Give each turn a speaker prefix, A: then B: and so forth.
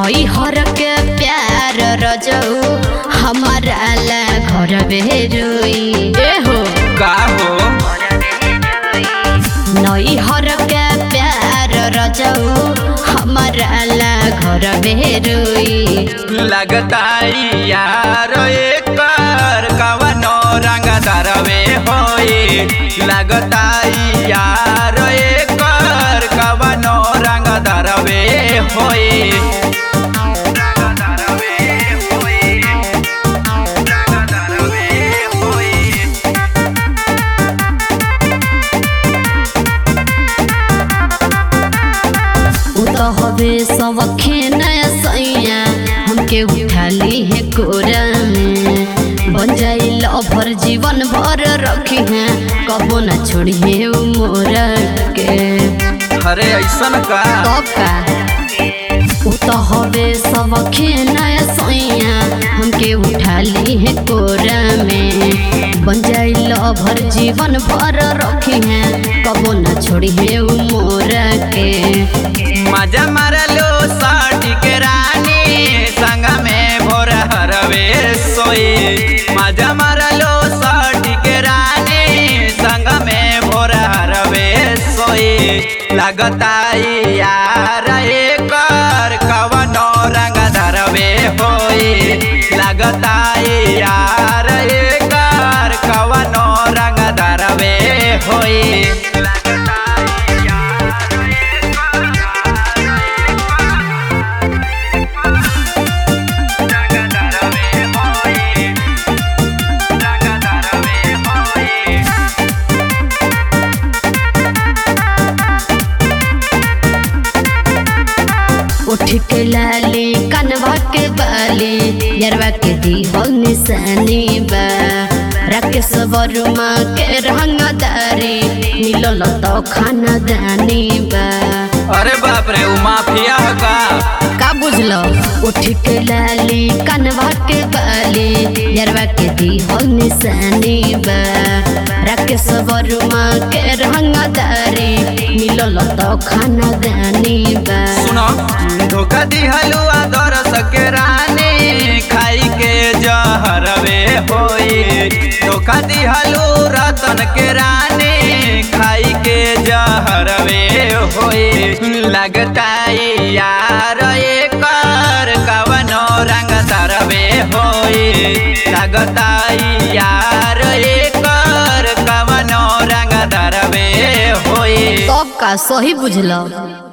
A: नई हर के प्यार रजऊ हमारा ला घर बेरुई ए हो
B: का हो
A: नई हर के प्यार रजऊ हमारा ला घर बेरुई
B: लगता यार एकर कवनो रंग दरवे होई लगता यार एकर कवनो रंग दरवे होई रंग दरवे होई रंग दरवे होई
A: उ तो हवे सबखे नया सैया हमके उठाली है कोरा में बन जाई लभर जीवन भर रखी है कबो न छोड़ी है उ मोरा के
B: अरे ऐसन का
A: कब का उ तो हवे सबखे नया सैया हमके उठाली है कोरा में बन जाई लभर जीवन भर रखी है कबो न छोड़ी है उ मोरा के
B: मजा मारलो साटी के रानी संग में भोर हरवे सोई मजा मारलो साटी के रानी संग में भोर हरवे सोई लगता यार एकर कवनो रंग धरवे होई लगता यार एकर कवनो रंग धरवे होई लगता यार
A: उठ के लाली कनवा के बाली यरवा के दी हो निशानी बा राकेश वर्मा के रंगदारी मिलल तो खाना दानी बा
B: अरे बाप रे उ माफिया ह का
A: का बुझलो उठ के लाली कनवा के बाली यरवा के दी हो निशानी बा राकेश वर्मा के रंगदारी मिलल तो खाना दानी बा
B: सुनो धोखा दिहलु आदर सके रानी खाई के जहरवे होई धोखा दिहलु रतन के रानी खाई के जहरवे होई लगता यार एकर कवनो रंग तरवे होई लगता यार एकर कवनो रंग तरवे होई
A: तब का सही बुझल